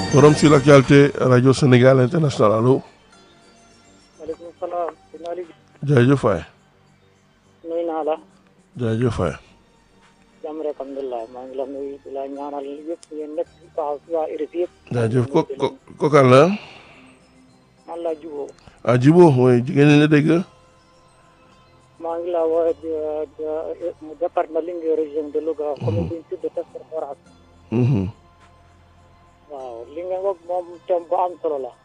forum sur l'actualité rajo Sénégal international allo. maaleykum salaam. jaajëf waay. nuyu naa la. jaajëf waay. jàmm rek alhamdulilah maa ngi la nuyu di la ñaanal yëpp yéen nekk waa waa RFI yëpp. jaajëf ko ko ko kan la. man la jubóo. ah Djibo mooy jigéen ñi la dégg. maa ngi la woowee mu département Linguère région de Louga. commune bi ñu tudd Tefsir Forage. waaw li nga wax moom thème bu am solo la.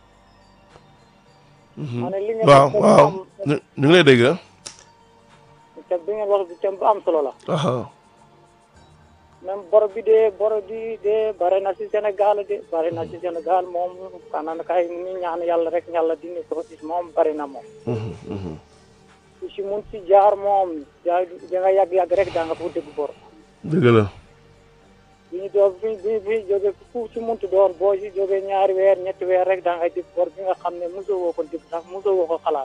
ma ne li nga waaw wax waaw am ñu ñu ngi lay dégg. thème bi ngeen wax bi thème bu am solo la. ah même bor bi de bor bi de bare na si Sénégal de bare na si Sénégal moom kanaan kay ni ñaan yàlla rek yàlla dindi ko gis moom bare na moom ku si mun si jaar moom da da nga yàgg-yàgg rek daa nga fu dégg bor dëgg la. bi ñu doon bi bi bi jóge fu si muntu doon boo si jógee ñaari weer ñetti weer rek daa ngay dégg bor bi nga xam ne mosoo woo ko dégg sax mosoo woo ko xalaat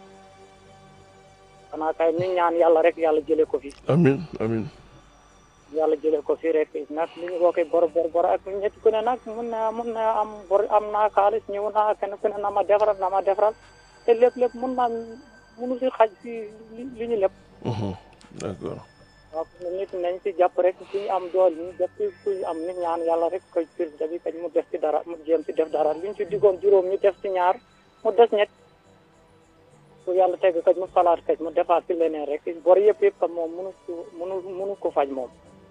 xanaa kay ni ñaan yàlla rek yàlla jëlee ko fi amin amin yàlla jëlee ko fii rek nag li ñu wookee bor bor bor ak ñetti ku ne nag mun na mun na am bor am naa xaalis ñëw naa kenn ku ne na ma defaral na ma defaral te lépp lépp mun naa munu si xaj si li li ñu lépp d'accord. waaw nit nañ si jàpp rek ku ñu am dool ñu def si ku ñu am nit ñaan yàlla rek koy président bi kañ mu def si dara mu jéem si def dara li ñu si diggoon juróom ñu def si ñaar mu des ñett ku yàlla teg kañ mu falaat kañ mu defaat si leneen rek bor yëpp yëpp kam moom munu munu munu ko faj moom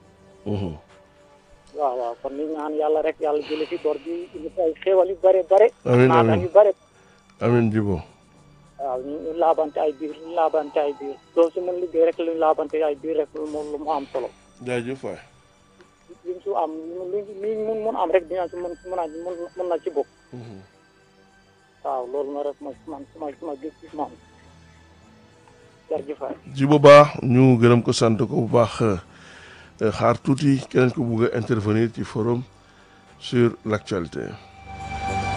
waaw waaw kon ni ñaan yàlla rek yàlla jële fi bor bi indi fi ay xéewal yu bare bare Amiin, naatan amiin. yu bare amin Djibo. waaw ñu ñu laabante ay biir ñu laabante ay biir loolu si mën liggéey rek lu laabante ay biir rek lu mu lu mu am solo jaajëf waay. liñ su am lu li mun mun am rek dina si mun mun a mun mun na ci bokk waaw loolu ma rek ma man suma suma gis gis moom jërëjëf waay Djibo Ba ñu gërëm ko sant ko bu baax xaar tuuti keneen ko bugg a intervenir ci forum sur l'actualité.